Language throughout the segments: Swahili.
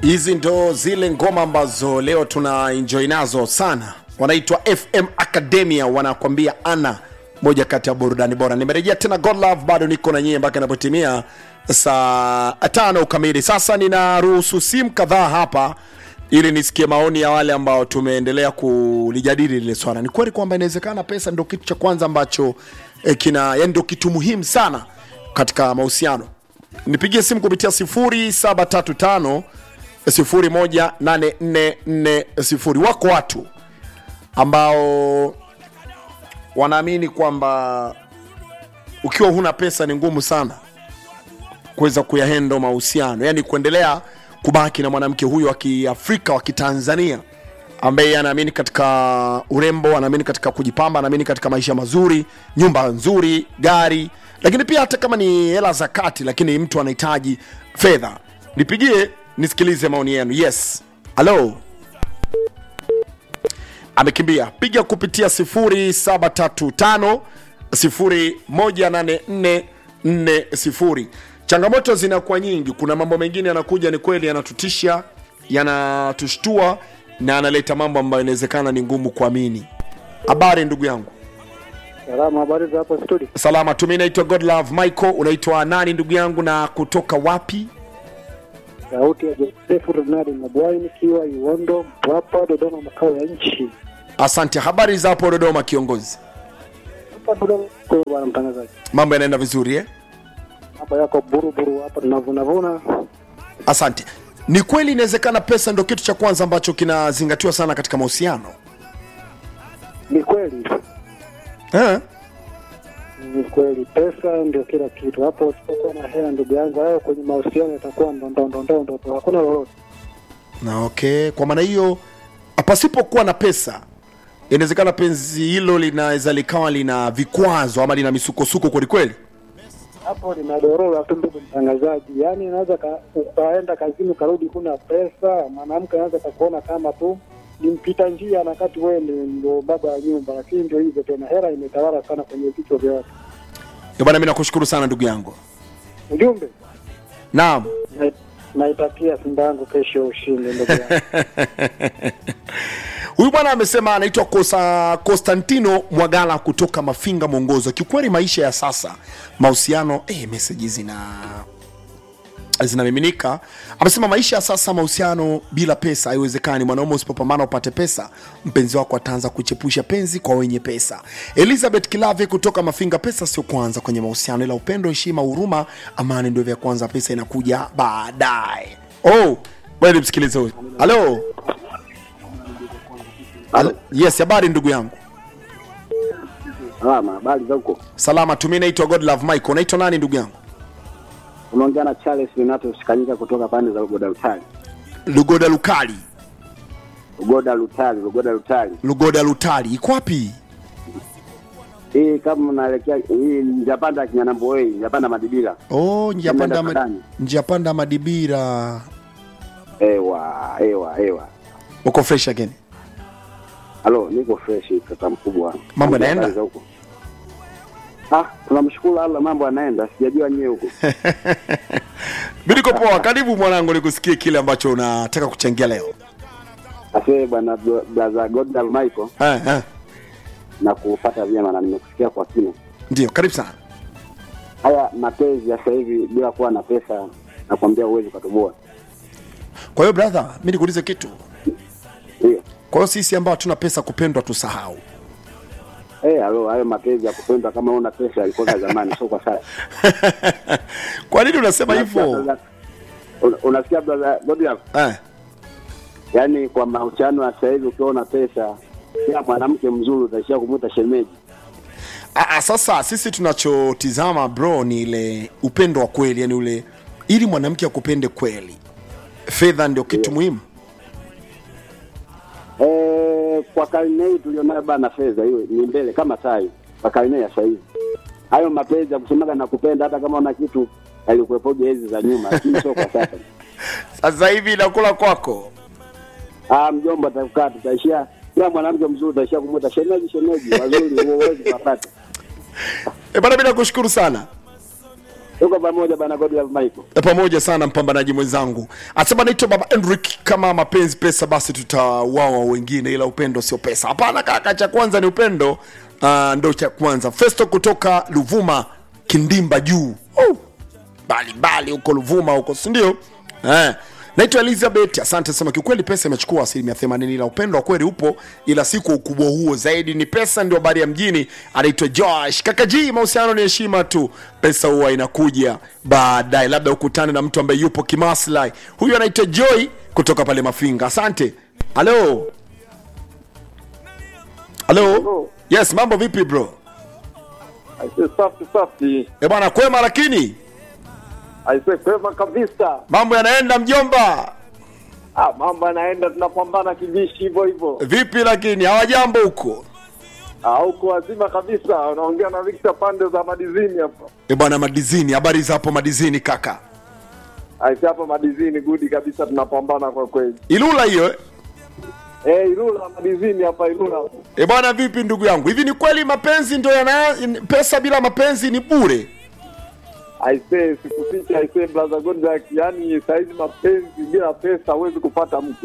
hizi ndo zile ngoma ambazo leo tuna enjoy nazo sana wanaitwa fm academia wanakwambia ana moja kati ya burudani bora nimerejea tena god love bado niko na nyie mpaka inapotimia saa tano kamili sasa ninaruhusu simu kadhaa hapa ili nisikie maoni ya wale ambao tumeendelea kulijadili lile swala ni kweli kwamba inawezekana pesa ndo kitu cha kwanza ambacho eh, kina yani ndo kitu muhimu sana katika mahusiano nipigie simu kupitia 0735 018440 wako watu ambao wanaamini kwamba ukiwa huna pesa ni ngumu sana kuweza kuyahendo mahusiano yani kuendelea kubaki na mwanamke huyo wa kiafrika wa kitanzania ambaye anaamini katika urembo anaamini katika kujipamba anaamini katika maisha mazuri nyumba nzuri gari lakini pia hata kama ni hela za kati lakini mtu anahitaji fedha nipigie nisikilize maoni yenu yes halo amekimbia piga kupitia 0735 018440 changamoto zinakuwa nyingi kuna mambo mengine yanakuja ni kweli yanatutisha yanatushtua na analeta mambo ambayo inawezekana ni ngumu kuamini habari ndugu yangu Salama, habari za hapo studio? salama tu mi naitwa godlove michael unaitwa nani ndugu yangu na kutoka wapi Sauti ya Josefu Renadi Mabwai nikiwa Iwondo, Mpwapwa, Dodoma, makao ya nchi. asante habari za hapo dodoma kiongozi Hapa Dodoma kwa bwana mtangazaji, mambo yanaenda vizuri eh? hapa yako buruburu, hapa tunavunavuna. asante ni kweli inawezekana pesa ndo kitu cha kwanza ambacho kinazingatiwa sana katika mahusiano Ni kweli, eh? ni kweli, pesa ndio kila kitu. Hapo usipokuwa na hela, ndugu yangu, hayo kwenye mahusiano yatakuwa ndondondondondo tu, hakuna lolote. na okay kwa maana hiyo pasipokuwa na pesa inawezekana penzi hilo linaweza likawa lina vikwazo ama lina misukosuko kwelikweli Hapo linadorora tu, ndugu mtangazaji. Yaani inaweza ka, ukaenda kazini ukarudi kuna pesa, mwanamke anaweza kakuona kama tu ni mpita njia, na wakati wewe ndio- ndio baba ya nyumba, lakini ndio hivyo tena, hela imetawala sana kwenye vichwa vya watu. Ndio bana mi nakushukuru sana ndugu yangu Ujumbe naam na- naitakia Simba yangu kesho ushindi, ndugu yangu. huyu bwana amesema anaitwa Kosa Konstantino Mwagala kutoka Mafinga Mwongozo. Kiukweli maisha ya sasa mahusiano, eh, meseji zina zinamiminika. Amesema maisha ya sasa mahusiano bila pesa haiwezekani. Mwanaume usipopambana upate pesa, mpenzi wako ataanza kuchepusha penzi kwa wenye pesa. Elizabeth Kilave kutoka Mafinga, pesa sio kwanza kwenye mahusiano, ila upendo, heshima, huruma, amani ndio vya kwanza. Pesa inakuja baadaye. Oh, wewe msikilize huyu. Halo. Halo. Yes, habari ndugu yangu. Salama, habari za huko? Salama tu, mimi naitwa Godlove Michael. Unaitwa nani ndugu yangu? Unaongea na Charles Renato Shikanyika kutoka pande za Ugoda Lutali. Lugoda Lukali. Ugoda Lutali, Ugoda Lutali. Lugoda Lutali. Iko wapi? Hii kama unaelekea hii njapanda Kinyanamboei, njapanda Madibila. Oh, njia panda Umeenda ma... Kadani. njia panda Madibira. Ewa, ewa, ewa. Uko fresh again. Halo, niko fresh kaka mkubwa. Mambo yanaenda? Habari za huko? Ah, tunamshukuru Allah mambo yanaenda. Sijajua nyewe huko. Mimi niko poa. Karibu mwanangu nikusikie kile ambacho unataka kuchangia leo. Asante bwana bro- brother Godal Michael Eh, eh. na kufuata vyema na nimekusikia kwa kina. Ndio, karibu sana. Haya mapenzi ya sasa hivi bila kuwa na pesa nakwambia uwezi ukatoboa. Kwa hiyo brother, mimi nikuulize kitu. Ndio. Kwa hiyo sisi ambao hatuna pesa kupendwa tusahau. Eh, halo, hayo mapenzi ya kupendwa kama una pesa yalikuwa zamani, sio kwa sasa. Kwa nini unasema Unasikia hivyo? brother- una- Unasikia brother Godlove? Eh. Yaani kwa mahusiano ya sasa hivi ukiwa una pesa, kila mwanamke mzuri utaishia kumuita shemeji. Aa, sasa sisi tunachotizama bro ni ile upendo wa kweli, yani ule ili mwanamke akupende kweli, fedha ndio kitu muhimu. Eh, kwa karne hii tulionayo bana, fedha hiyo ni mbele kama sai. Kwa karne ya sasa hivi hayo mapenzi ya kusemaga na kupenda, hata kama una kitu alikuwepoje hizi za nyuma, lakini sio kwa sasa. Sasa hivi inakula kwako. Ah, mjomba atakukaa, tutaishia kila mwanamke mzuri utaishia kumuita shemeji, shemeji, wazuri huwezi kupata. E bana, mimi nakushukuru sana. Tuko pamoja bana Godlove Michael. E, pamoja sana mpambanaji mwenzangu asema naitwa baba Enric kama mapenzi pesa basi tutawawa wengine ila upendo sio pesa hapana kaka cha kwanza ni upendo uh, ndo cha kwanza festo kutoka luvuma kindimba juu oh. mbalimbali huko luvuma huko sindio eh. naitwa elizabeth asante sema kiukweli pesa imechukua asilimia 80 ila upendo wa kweli upo ila si kwa ukubwa huo zaidi ni pesa ndio habari ya mjini anaitwa josh kakaji mahusiano ni heshima tu pesa huwa inakuja baadaye labda ukutane na mtu ambaye yupo kimaslahi huyu anaitwa joy kutoka pale mafinga asante halo halo yes mambo vipi bro Aise, safi safi, e bwana kwema lakini aise, kwema kabisa. mambo yanaenda mjomba Ah, mambo yanaenda, tunapambana kibishi hivyo hivyo. vipi lakini hawajambo huko Ah, huko wazima kabisa. Unaongea na Victor pande za madizini hapa. e bwana madizini habari za hapo madizini kaka Aise, hapa madizini gudi kabisa, tunapambana kwa kweli. ilula hiyo eh? Eh, Ilula madizini hapa Ilula. e bwana vipi ndugu yangu hivi ni kweli mapenzi ndio yana pesa bila mapenzi ni bure Aise, sikuficha aise, brother Goodluck, yani saizi mapenzi bila pesa huwezi kupata mke.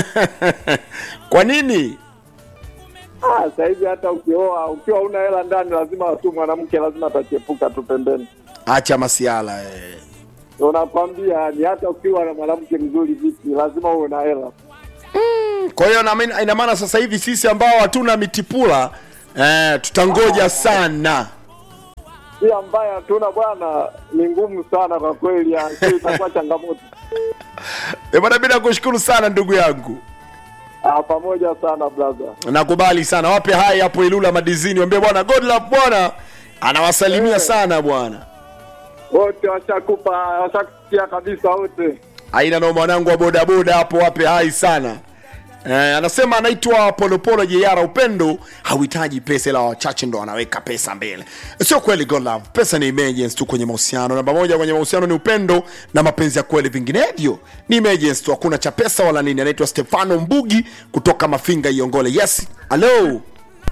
kwa nini Ah, saizi hata ukioa ukiwa una hela ndani, lazima tu mwanamke lazima atachepuka tu pembeni. acha masiala eh. Unakwambia ni hata ukiwa na mwanamke mzuri vipi, lazima uwe na hela. kwa hiyo na maana- ina maana sasa hivi sisi ambao hatuna mitipula eh, tutangoja sana hii ambayo hatuna bwana ni ngumu sana kwa kweli, ya, sio itakuwa changamoto. e bwana mi nakushukuru sana ndugu yangu Ah, pamoja sana brother. nakubali sana wape hai hapo ilula madizini wambie bwana godlove bwana anawasalimia sana bwana Wote washakupa washakusikia kabisa wote. aina na mwanangu wa bodaboda hapo wape hai sana Eh, anasema anaitwa polopolo jeyara upendo hauhitaji pesa ila wachache ndo wanaweka pesa mbele sio kweli God love pesa ni emergency tu kwenye mahusiano namba moja kwenye mahusiano ni upendo na mapenzi ya kweli vinginevyo ni emergency tu hakuna cha pesa wala nini anaitwa stefano mbugi kutoka mafinga iongole yes halo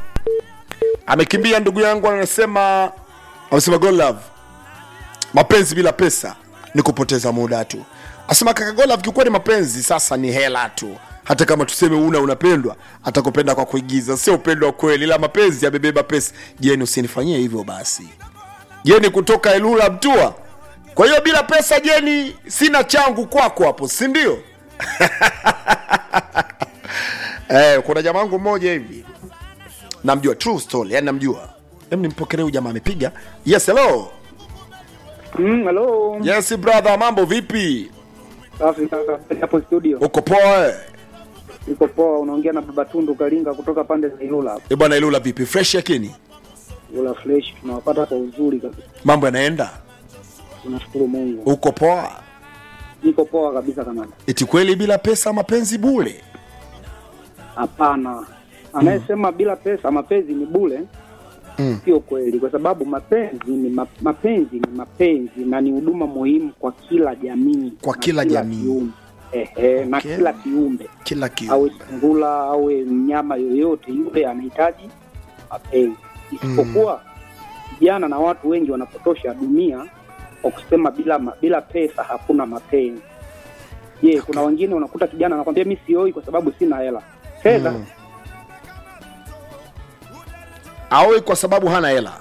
amekimbia ndugu yangu anasema amesema God love mapenzi bila pesa ni kupoteza muda tu asema kaka Golaf, kiukweli mapenzi sasa ni hela tu hata kama tuseme una unapendwa atakupenda kwa kuigiza sio upendo wa kweli ila mapenzi yamebeba pesa jeni usinifanyie hivyo basi jeni kutoka elula mtua kwa hiyo bila pesa jeni sina changu kwako hapo si ndio eh, kuna jamaa wangu mmoja hivi namjua true story yani namjua hem nimpokelee huyu jamaa amepiga yes hello Mm, hello. yes brother mambo vipi Safi kaka. Hapo studio. uko poa eh? Niko poa, unaongea na Baba Tundu Kalinga kutoka pande za Ilula hapo. Eh, bwana ilula vipi fresh yakini Ilula fresh tunawapata kwa uzuri kabisa. mambo yanaenda Tunashukuru Mungu. uko poa Niko poa kabisa kamanda. eti kweli bila pesa mapenzi bure Hapana. Anayesema bila pesa mapenzi ni bure Mm. sio kweli, kwa sababu mapenzi ni ma, mapenzi ni mapenzi na ni huduma muhimu kwa kila jamii, Kwa na kila jamii. kiumbe. Ehe, na Okay. kila kiumbe kila kitu awe sungula awe mnyama yoyote yule anahitaji mapenzi, isipokuwa vijana na watu wengi wanapotosha dunia kwa kusema bila ma, bila pesa hakuna mapenzi. Je, kuna wengine unakuta kijana anakwambia mi sioi kwa sababu sina hela. Fedha Mm. aoi kwa sababu hana hela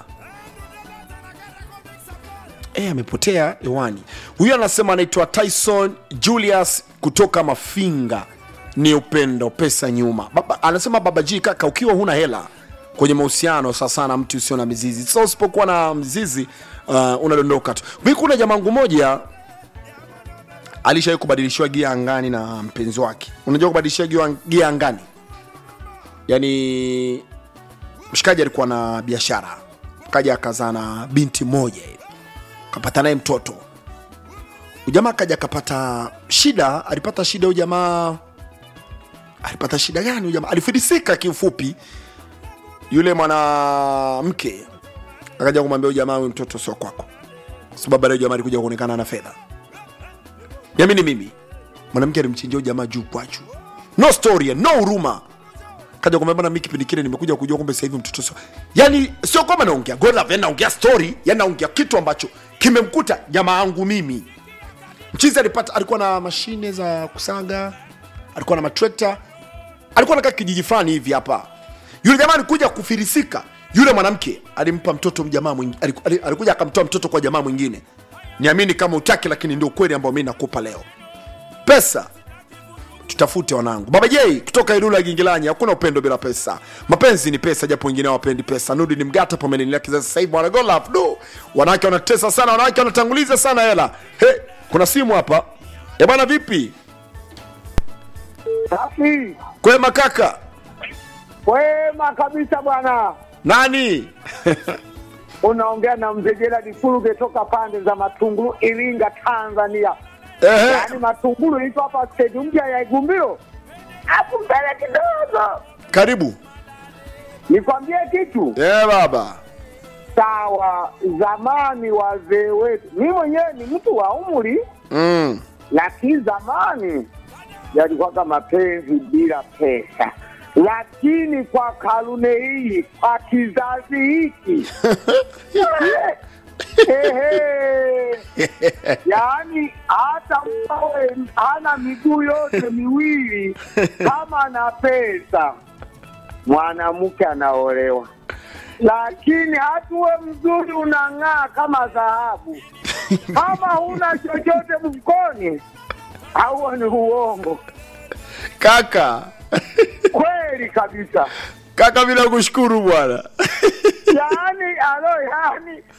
e, amepotea hewani huyu anasema anaitwa tyson julius kutoka mafinga ni upendo pesa nyuma baba, anasema baba ji kaka ukiwa huna hela kwenye mahusiano sasa na mtu usio na mizizi sasa usipokuwa na mzizi uh, unadondoka tu mi kuna jamangu moja alishawai kubadilishiwa gia angani na mpenzi wake unajua kubadilishiwa gia- gia angani yani mshikaji alikuwa na biashara kaja akazaa na binti moja hivi kapata naye mtoto ujamaa kaja akapata shida alipata shida huyu jamaa alipata shida gani huyu jamaa alifilisika kiufupi yule mwanamke akaja kumwambia huyu jamaa huyu mtoto sio kwako kwa sababu baadaye jamaa alikuja kuonekana na fedha yamini mimi mwanamke alimchinjia huyu jamaa juu kwa juu no story no huruma kaja kwambia bana mimi kipindi kile nimekuja kujua kumbe sasa hivi mtoto sio yani sio kwamba naongea god love yani naongea story yani naongea kitu ambacho kimemkuta jamaa yangu mimi mchizi alipata alikuwa na mashine za kusaga alikuwa na matrekta alikuwa nakaa kijiji fulani hivi hapa yule jamaa alikuja kufirisika yule mwanamke alimpa mtoto jamaa mwingine aliku- ali- alikuja akamtoa mtoto kwa jamaa mwingine niamini kama utaki lakini ndio ukweli ambao mi nakupa leo pesa tutafute wanangu baba j kutoka ilula gingilanyi hakuna upendo bila pesa mapenzi ni pesa japo wengine hawapendi pesa nudi ni mgata pomenenilea kizazi sasa hivi wanagolaf du wanawake wanatesa sana wanawake wanatanguliza sana hela he kuna simu hapa e bwana vipi Safi, kwema kaka kwema kabisa bwana. nani Unaongea na mzee Gerald Fuluge toka pande za Matungulu, Iringa, Tanzania. Ehe. Yaani Matungulu iko hapa stendi mpya ya Igumbiro, hapo mbele kidogo. karibu Nikwambie kitu e baba sawa. Zamani wazee wetu, mi mwenyewe ni mtu wa umri, mm. lakini zamani yalikuwaga mapenzi bila pesa, lakini kwa karune hii, kwa kizazi hiki Ehe. yaani hata mbawe hana miguu yote miwili kama ana pesa mwanamke anaolewa, lakini hatuwe mzuri unang'aa kama dhahabu, kama huna chochote mfukoni, au ni uongo kaka kweli kabisa. kaka bila kushukuru bwana Yaani alo, yaani